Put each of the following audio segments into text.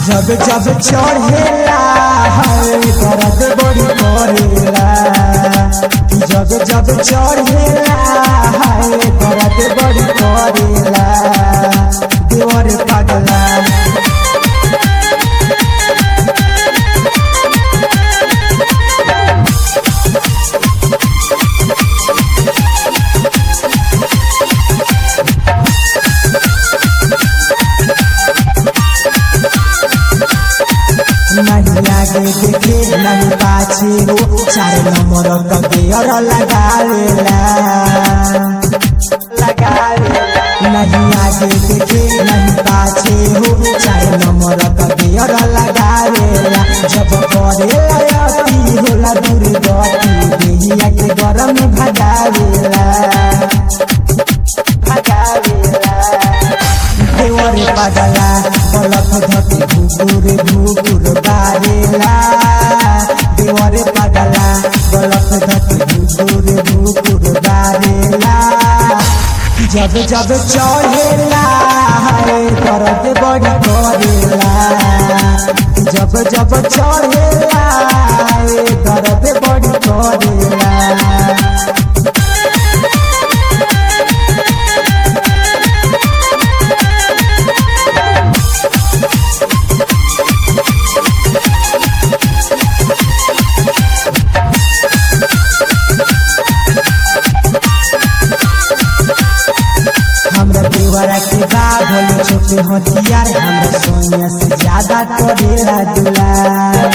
जब जब चढ़ेला है दर्द बड़ी करेला जब जब चढ़ेला है दर्द बड़ी करेला देवर पगला नहीं आगे देखे नहीं पाछे हो चार नंबर का गेयर लगावेला लगावेला नहीं आगे देखे नहीं पाछे हो चार नंबर का गेयर लगावेला जब करे अति होला दूर गति देहिया के गरम भगावेला भगावेला देवर पगला बलक धके घुकुर घुकुर बारेला देवर पगला बलक धके घुकुर घुकुर बारेला जब जब चढ़ेला है दर्द बड़ी करेला जब जब चढ़ेला है दर्द बड़ी करेला हमरा देवरा के बा भोले छोटे हथियार हमरा सोनिया से ज्यादा करेला दुलार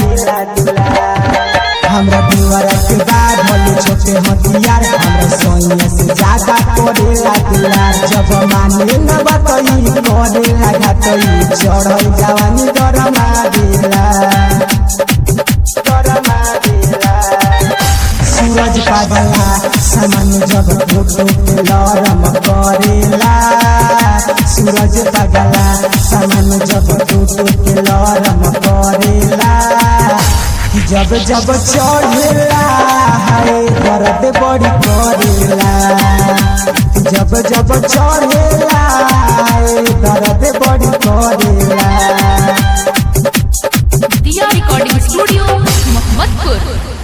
हमरा देवरा के बा भोले छोटे हथियार हमरा सोनिया से ज्यादा करेला दुलार जब माने न बतई करेला घाटई चढ़ई जवानी गरमा देला गरमा देला सूरज पागला सामान जब फोटो के लरम करेला सूरज पागला सामान जब फोटो के लरम करेला जब जब चढ़ेला है दर्द बड़ी करेला जब जब चढ़ेला